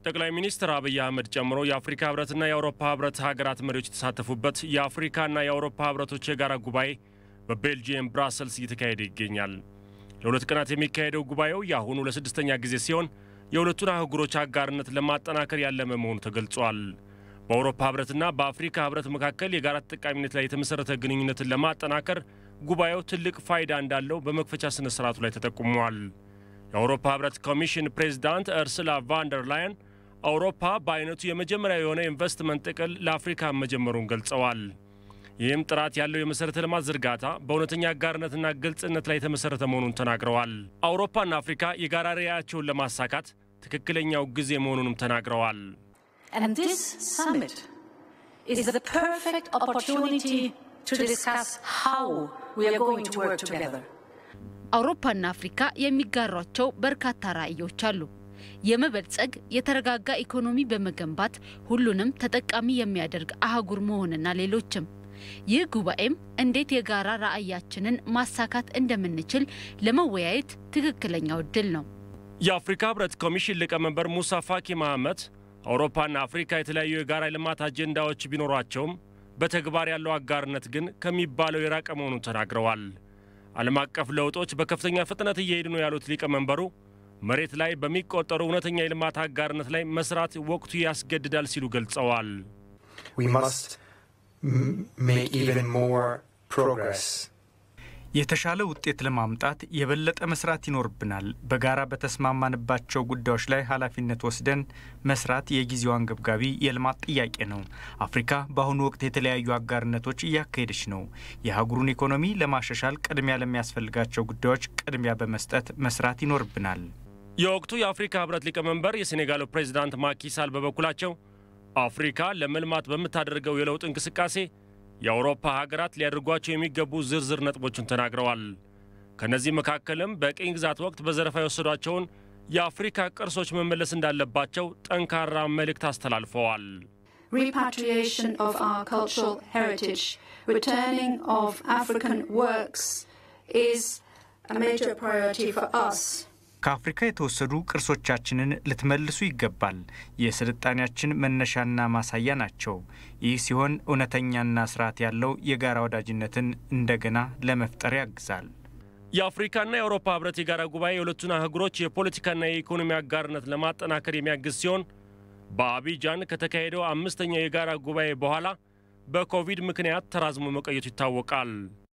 ጠቅላይ ሚኒስትር አብይ አህመድ ጨምሮ የአፍሪካ ህብረትና የአውሮፓ ህብረት ሀገራት መሪዎች የተሳተፉበት የአፍሪካና የአውሮፓ ህብረቶች የጋራ ጉባኤ በቤልጂየም ብራሰልስ እየተካሄደ ይገኛል። ለሁለት ቀናት የሚካሄደው ጉባኤው የአሁኑ ለስድስተኛ ጊዜ ሲሆን የሁለቱን አህጉሮች አጋርነት ለማጠናከር ያለመ መሆኑ ተገልጿል። በአውሮፓ ህብረትና በአፍሪካ ህብረት መካከል የጋራ ተጠቃሚነት ላይ የተመሠረተ ግንኙነትን ለማጠናከር ጉባኤው ትልቅ ፋይዳ እንዳለው በመክፈቻ ስነ ስርዓቱ ላይ ተጠቁመዋል። የአውሮፓ ህብረት ኮሚሽን ፕሬዚዳንት እርስላ ቫንደር ላየን አውሮፓ በአይነቱ የመጀመሪያ የሆነ ኢንቨስትመንት ጥቅል ለአፍሪካ መጀመሩን ገልጸዋል። ይህም ጥራት ያለው የመሠረተ ልማት ዝርጋታ በእውነተኛ አጋርነትና ግልጽነት ላይ የተመሠረተ መሆኑን ተናግረዋል። አውሮፓና አፍሪካ የጋራ ራዕያቸውን ለማሳካት ትክክለኛው ጊዜ መሆኑንም ተናግረዋል። And this summit is the perfect opportunity to discuss how we are going to work together. አውሮፓና አፍሪካ የሚጋሯቸው በርካታ ራዕዮች አሉ። የመበልጸግ የተረጋጋ ኢኮኖሚ በመገንባት ሁሉንም ተጠቃሚ የሚያደርግ አህጉር መሆንና ሌሎችም። ይህ ጉባኤም እንዴት የጋራ ራዕያችንን ማሳካት እንደምንችል ለመወያየት ትክክለኛው እድል ነው። የአፍሪካ ህብረት ኮሚሽን ሊቀመንበር ሙሳ ፋኪ መሐመድ አውሮፓና አፍሪካ የተለያዩ የጋራ ልማት አጀንዳዎች ቢኖሯቸውም በተግባር ያለው አጋርነት ግን ከሚባለው የራቀ መሆኑን ተናግረዋል። ዓለም አቀፍ ለውጦች በከፍተኛ ፍጥነት እየሄዱ ነው ያሉት ሊቀመንበሩ መሬት ላይ በሚቆጠሩ እውነተኛ የልማት አጋርነት ላይ መስራት ወቅቱ ያስገድዳል ሲሉ ገልጸዋል። we must m- make even more progress. የተሻለ ውጤት ለማምጣት የበለጠ መስራት ይኖርብናል። በጋራ በተስማማንባቸው ጉዳዮች ላይ ኃላፊነት ወስደን መስራት የጊዜው አንገብጋቢ የልማት ጥያቄ ነው። አፍሪካ በአሁኑ ወቅት የተለያዩ አጋርነቶች እያካሄደች ነው። የአህጉሩን ኢኮኖሚ ለማሻሻል ቅድሚያ ለሚያስፈልጋቸው ጉዳዮች ቅድሚያ በመስጠት መስራት ይኖርብናል። የወቅቱ የአፍሪካ ህብረት ሊቀመንበር የሴኔጋሉ ፕሬዚዳንት ማኪሳል በበኩላቸው አፍሪካ ለመልማት በምታደርገው የለውጥ እንቅስቃሴ የአውሮፓ ሀገራት ሊያደርጓቸው የሚገቡ ዝርዝር ነጥቦችን ተናግረዋል። ከእነዚህ መካከልም በቅኝ ግዛት ወቅት በዘረፋ የወሰዷቸውን የአፍሪካ ቅርሶች መመለስ እንዳለባቸው ጠንካራ መልእክት አስተላልፈዋል። Repatriation of our cultural heritage, returning of African works is a major priority for us. ከአፍሪካ የተወሰዱ ቅርሶቻችንን ልትመልሱ ይገባል። የስልጣኔያችን መነሻና ማሳያ ናቸው። ይህ ሲሆን እውነተኛና ስርዓት ያለው የጋራ ወዳጅነትን እንደገና ለመፍጠር ያግዛል። የአፍሪካና የአውሮፓ ህብረት የጋራ ጉባኤ የሁለቱን አህጉሮች የፖለቲካና የኢኮኖሚ አጋርነት ለማጠናከር የሚያግዝ ሲሆን በአቢጃን ከተካሄደው አምስተኛው የጋራ ጉባኤ በኋላ በኮቪድ ምክንያት ተራዝሞ መቆየቱ ይታወቃል።